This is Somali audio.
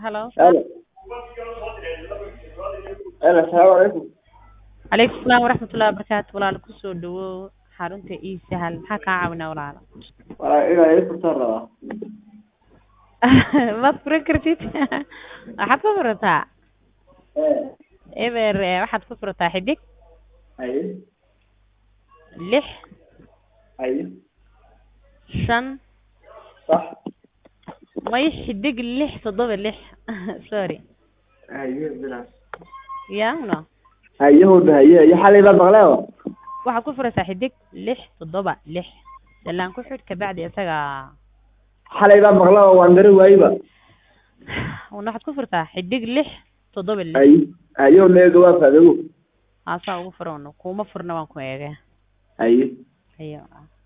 halo Halo. Halo, assalaamu calaykum. calaykum salaam waraxmatullahi wabarakaatu walaal kusoo dhawow xarunta ii sahal maxaa kaa caawinaa walaalo Walaa inaa ii furtaan rabaa. maad furan kartid waxaad ku furataa Eh, eber eh, waxaad ku furataa xidig haye, lix haye, shan sax. may xidig lix toddoba lix sorry Haye, bilaas. ya no Haye, hooda, haye, iyo xalay baad maqleen oo? waxaad ku furaysaa xidig lix toddoba lix dalaan ku xidh kabacdi isaga Xalay baad maqleen oo waan garan waayeba. una waxaad ku furtaa xidig lix toddoba lix Haye, haye, oo meega waa faa'iido. haasaa ugu furan kuma furna waan ku eegay Haye. ayo